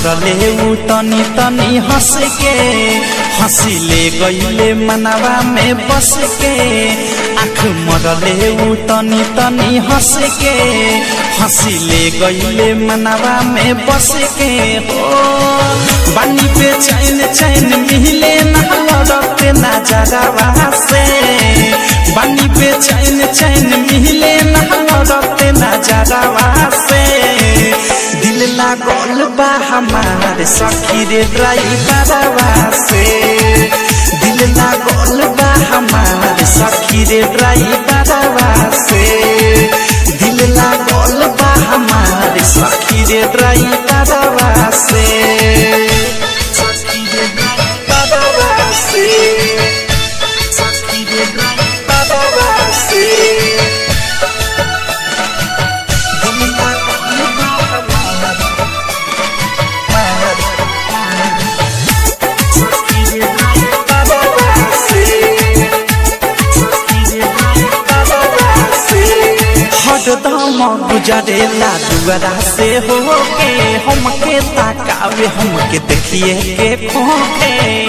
मरले उ तनी तनी हंस के हंसिले गईले मनवा में बस के आँख मरले उ तनी तनी हंस के हंसिले गईले मनवा में बस के हो बानी पे चैन चैन मिले ना लड़ते ना जगवा से बानी पे चैन चैन मिले ना लड़ते ना जगवा से दिल लागल बा हमार सखी रे ड्राइवरवा से दिल लागल बा हमार सखी रे ड्राइवरवा से दिल लागल बा हमार सखी रे ड्राइवरवा से सखी रे ड्राइवरवा से सखी रे ड्राइवरवा से दिल लागल बा हमार हरदम गुजरेला दुआरा से हो के हमके ताकावे हमके देखिए के खोके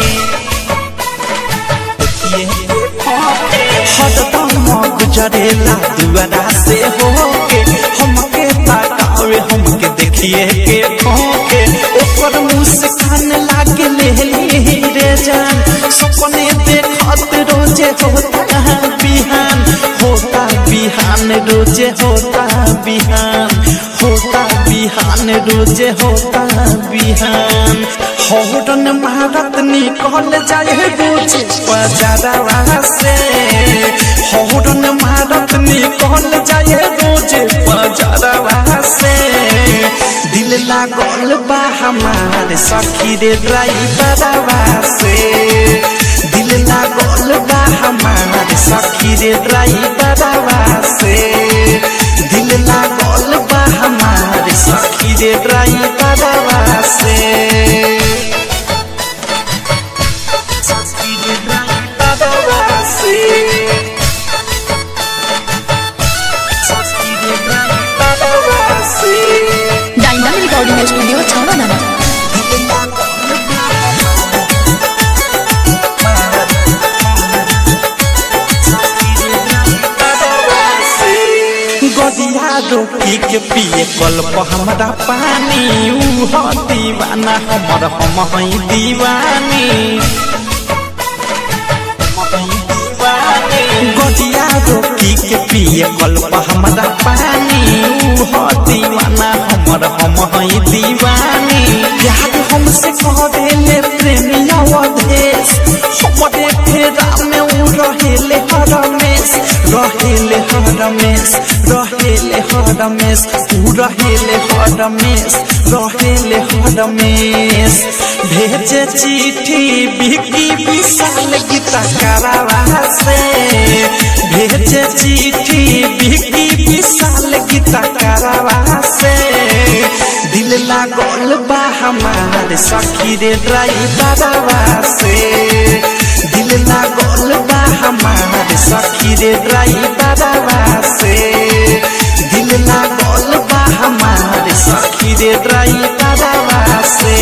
देखिए के खोके हरदम गुजरेला दुआरा से हो के हमके ताकावे हमके देखिए के खोके ओकर मुस्कान लागे ले रे जान सपने देखत रोजे होता बिहान होता बिहान रोजे होता बिहान होता बिहान रोजे होता बिहान हौरन मारत निकल जाए रोजे बजारवा से हौरन मारत निकल जाए रोजे बजारवा से दिल लागल बा हमार सखी रे ड्राइवरवा से दिल लागल बा हमार सखी रे ड्राइवरवा से दिल लागल बा हमार सखी रे ड्राइवरवा से सखी रे ड्राइवरवा से सखी रे ड्राइवरवा से डायमंड रिकॉर्डिंग स्टूडियो छावना गदिया रोकी के पिए कल्प हमरा पानी ऊ ह दीवाना हमर हम हई दीवानी गदिया रोकी के पिए कल्प हमरा पानी ऊ ह दीवाना हमर हम हई दीवानी प्यार हमसे करेले प्रेमिया वधेश हमरे फेरा में ऊ रहेले हरमेश रहेले हरमेश रहेले हरमेश ऊ रहेले हरमेश रहेले हरमेश भेजे चिट्ठी बिकी विशाल गीता करावा से भेजे चिट्ठी बिकी विशाल गीता करावा से दिल लागल बा हमार सखी रे ड्राइवरवा से दिल लागल बा हमार सखी रे ड्राइवरवा से दिल लागल बा हमार सखी रे ड्राइवरवा से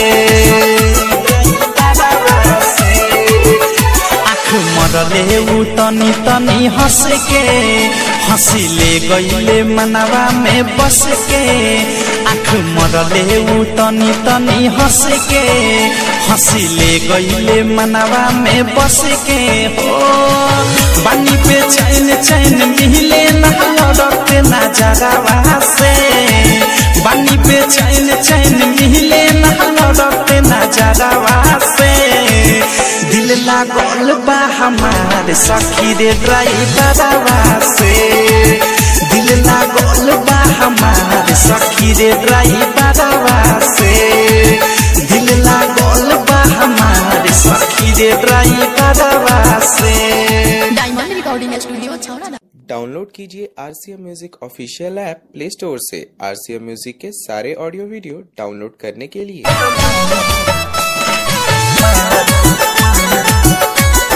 ड्राइवरवा से आँख मरले उ तनी तनी हंस के हंसिले गईले मनवा में बस के आँख मरले उ तनी तनी हंस के हंसिले गईले मनवा में बस के हो बानी पे चैन चैन मिले ना लड़ते ना जगवा से बानी पे चैन चैन मिले ना लड़ते ना जगवा से दिल लागल बा हमार सखी रे ड्राइवरवा से दिल लागल बा हमार सखी रे ड्राइवरवा से दिल लागल बा हमार सखी रे ड्राइवरवा से diamond recording studio Chhawna download कीजिए R C M music official app play store से आर सी एम म्यूजिक के सारे ऑडियो वीडियो डाउनलोड करने के लिए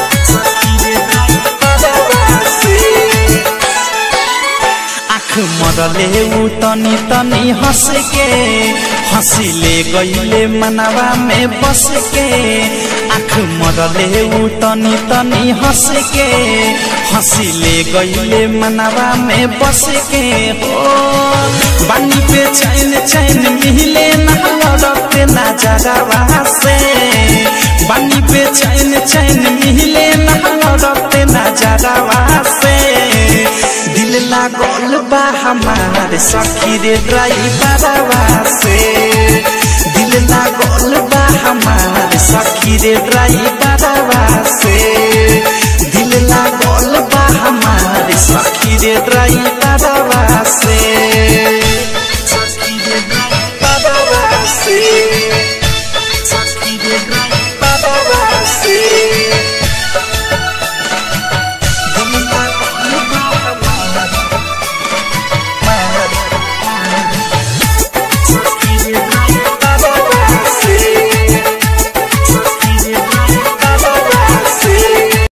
आँख मरले ऊ तनी तनी हंस के हंसिले गईले मनवा में बस के आँख मरले ऊ तनी तनी हंस के हंसिले गईले मनवा में बस के हो बानी पे चैन चैन मिले ना लड़ते ना जगवा से बानी पे चैन चैन मिले ना लड़ते ना जगवा से दिल लागल बा हमार सखी रे ड्राइवरवा से दिल लागल बा हमार सखी रे ड्राइवरवा से